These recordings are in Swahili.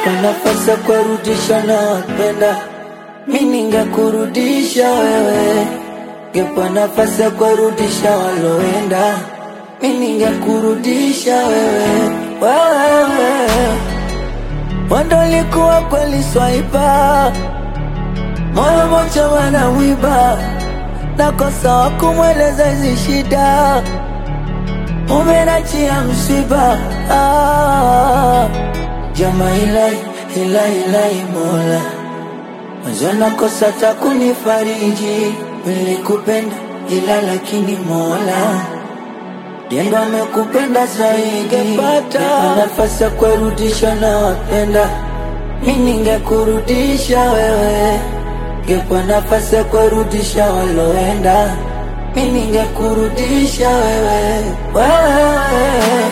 Ngepa nafasi ya kurudisha na wapenda mi ningekurudisha wewe. Ngepa nafasi ya kurudisha waloenda mi ningekurudisha wewe. Wewe wando likuwa kweli swaiba, moyo moja wanawiba, nakosa wa kumweleza hizi shida umenachia msiba ah, jama ilai ilai ilai mola mwanzo nakosa takunifariji nilikupenda ila lakini mola Diendo amekupenda zaidi Ningepata nafasi ya kurudisha na wapenda mi ningekurudisha wewe Ngepa nafasi ya kurudisha waloenda mi ningekurudisha wewe wewe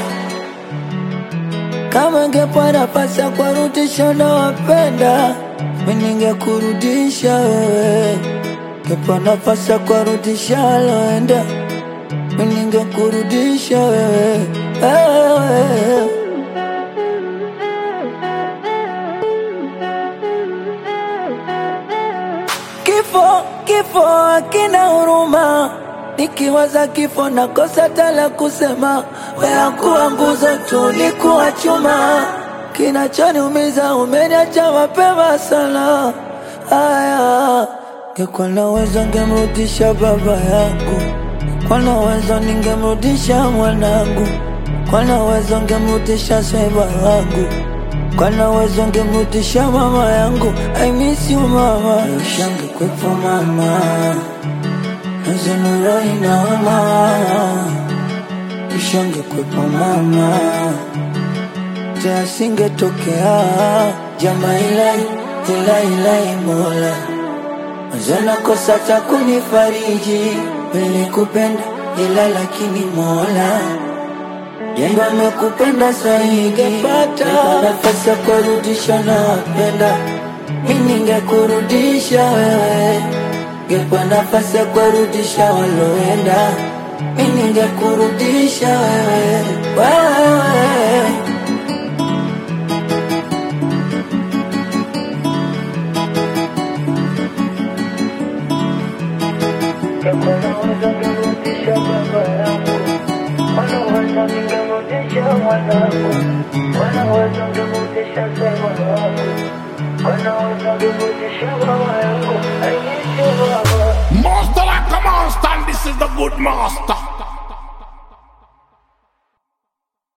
kama ngepa nafasi ya kurudisha na wapenda mi ningekurudisha wewe Ngepa nafasi ya kurudisha waloenda mi ningekurudisha wewe wewe Kifo, kifo hakina huruma, nikiwaza kifo nakosa tala kusema. Wewe kuwa nguzo tu, ulikuwa chuma, kinachoniumiza umeniacha mapema sana. Aya, ngekuwa na uwezo ngemrudisha baba yangu, kwa na uwezo ningemrudisha mwanangu, kwa na uwezo ngemrudisha sweba wangu kwa na uwezo ngemrudisha mama yangu. I miss you mama, ushange kwepo mama, nazanuro inaoma, ushange kwepo mama, tasingetokea jama ilai ilai ilai mola Mazana kosa cha kunifariji, nilikupenda ila lakini mola Yendo amekupenda zaidi, ngepata nafasi ya kurudisha na wapenda, mi ningekurudisha wewe. Ngepa nafasi ya kurudisha waloenda, mi ningekurudisha wewe, wewe. Wanaweza ningerudisha baba yangu, wanaweza ningerudisha mwanangu, wanaweza ningerudisha sema wangu, wanaweza ningerudisha mama yangu, I miss you mama. Master like a monster, and this is the good master.